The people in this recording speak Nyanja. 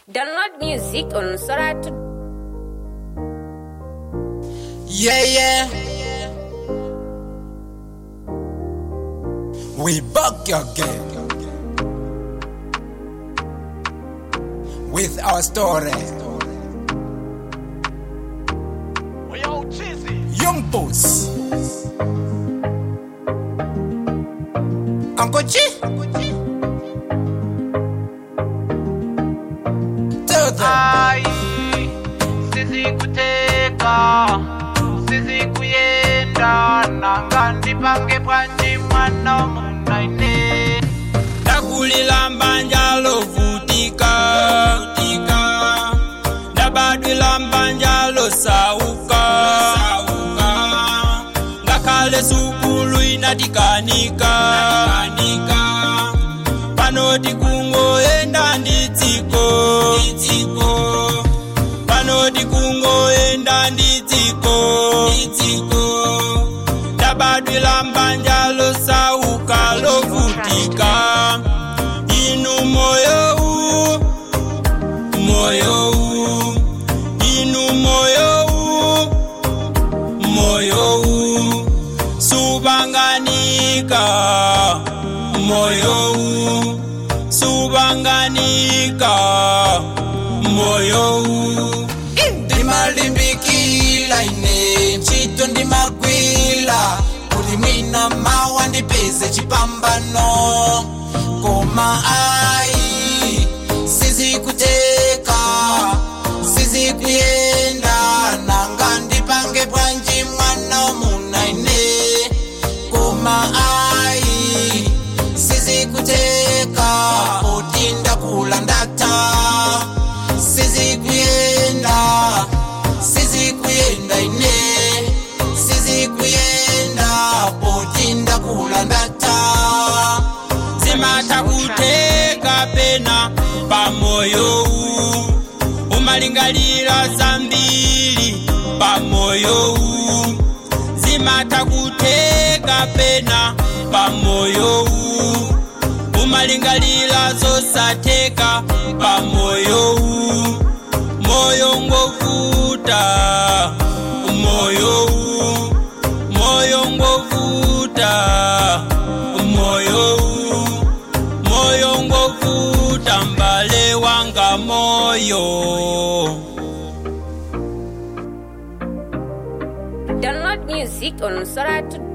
Download music on Soratu. Yeah, yeah. We back again with our story. Yo, Chizzy. Young Boss. Uncle G. Tell them. Ai, sizikuteka sizikuyenda nanga ndipange bwanji mwana munaine ndakulila mbanja lovutika ndabadwila mbanja losauka ngakhale sukulu inatikanika pano tikungoyenda nditsiko pano tikungoyenda nditsiko ndabadwila mbanja losauka lovutika inu moyo u moyo u inu moyo u moyo u subanganika moyo u subanganika moyo u ndimalimbikila ine ntchito ndimagwila kuti mwina mawa ndipeze chipambano koma ayi sizikuteka sizikuyenda nanga ndipange bwanji mwana muna ine koma ayi sizikuteka poti ndakula ndata sizikuyenda sizikuyenda ine sizikuyenda poti ndakula ndata zimatha kuteka pena pamoyo u umalingalira zambiri pamoyo u zimatha kuteka pena pamoyo u umalingalira zosatheka pamoyo u moyo ngovuta moyo u moyo ngovuta moyo u moyo ngovuta mbale wanga moyo Download music on Soratu.